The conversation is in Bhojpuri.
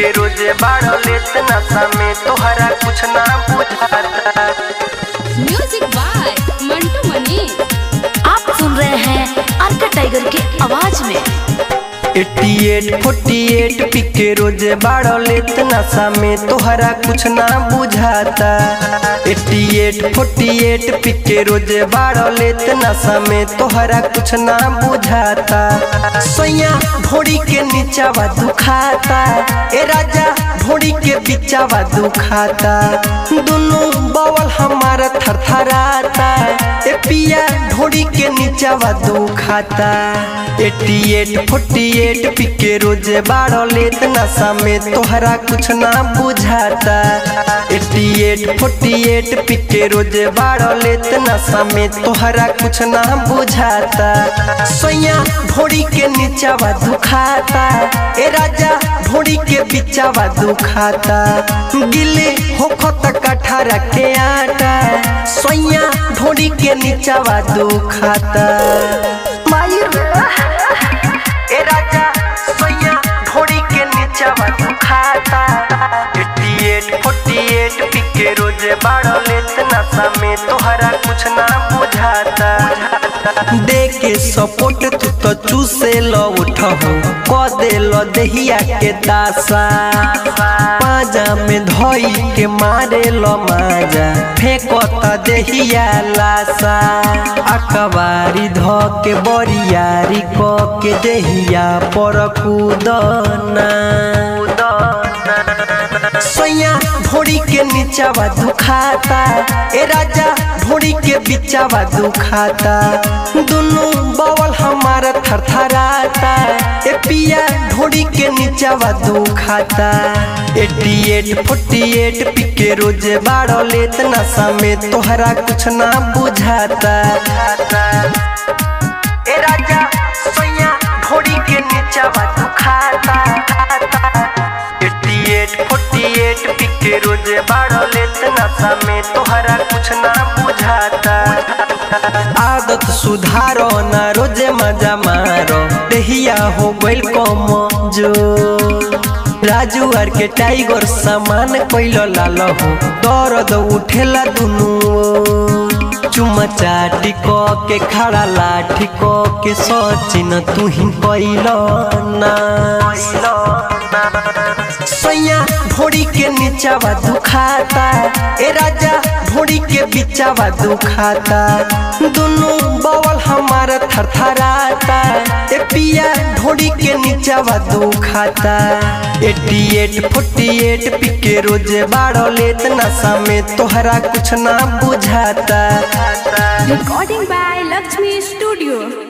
के रोजे बाड़ो लेत नशा में तोहरा कुछ ना बुझाता म्यूजिक बाय मंटू मनी आप सुन रहे हैं अर्का टाइगर की आवाज में 88 48 पिके रोजे बाड़ो लेत नशा में तोहरा कुछ ना बुझाता 88 48 पिके रोजे बाड़ो लेत नशा में तोहरा कुछ ना बुझाता सोया भोड़ी के नीचावा दुखाता ए राजा भोड़ी के बिचावा दुखाता दोनों बवल हमारा थरथराता ए पिया ढोड़ी के नीचावा दुखाता 88 48 पिके रोजे बाड़ो लेत नशा में तोहरा कुछ ना बुझाता 88 48 पिके रोजे बाड़ो लेत नशा में तोहरा कुछ ना बुझाता सोया भोड़ी के नीचावा दुखाता ए राजा भोड़ी के बिचावा दुखाता गिले होखो तक अठारह के आटा सोया भोड़ी के नीचावा दुखाता माई ए राजा सोया भोड़ी के नीचावा दुखाता 88 48 पिके रोजे बाड़ो लेत नशा में तोहरा कुछ ना बुझाता दे के सपोर्ट तू तो चूसे लो उठो क दे लो दहिया के दासा पाजा में धोई के मारे लो माजा फेंको त दहिया लासा अकबारी धो के बोरियारी क के दहिया पर कूदना सोया भोड़ी के नीचावा दुखाता ए राजा भोड़ी के बिचावा दुखाता दोनों बवल हमारा थरथराता ए पिया ढोड़ी के नीचावा दुखाता 88 48 पिके रोजे बाड़ो लेत नशा में तोहरा कुछ ना बुझाता ए राजा सोया भोड़ी के नीचावा दुखाता 88 48 पिके रोजे बाड़ो लेत नशा में तोहरा कुछ ना बुझाता आदत सुधारो ना रोजे मजा मारो देहिया हो गइल कम जो राजू आर के टाइगर सामान कोइलो लालो हो दर्द उठेला दुनु चुमा चाटी क के खड़ा लाठी क के सचिन तू ही कोइलो ना सैया भोड़ी के नीचावा दुखाता ए राजा भोड़ी के बिचावा दुखाता दोनों बवल हमारा थरथराता ए पिया ढोड़ी के नीचावा दुखाता 88 48 पिके रोजे बाड़ो लेत नशा में तोहरा कुछ ना बुझाता रिकॉर्डिंग बाय लक्ष्मी स्टूडियो